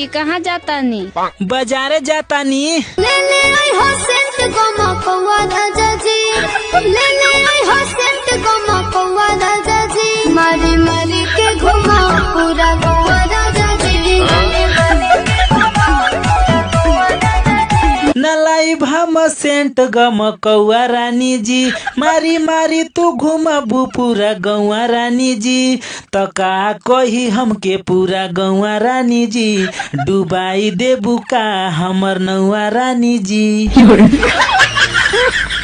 कहाँ जाता नी बाजारे जातानी ले ले आई हो सेंट गमा कौआ राजा जी ले ले आई हो सेंट गमा कौआ राजा जी मारी मारी के घुमा पूरा गौआ राजा जी मारी मारी के घुमा पूरा गौआ राजा जी नलाई भम सेंट गम कौआ रानी जी मारी मारी तू घुमबू पूरा गौआ रानी जी त का कही हमके पूरा गौआ रानी जी डुबाई देबू का हमर नौआ रानी जी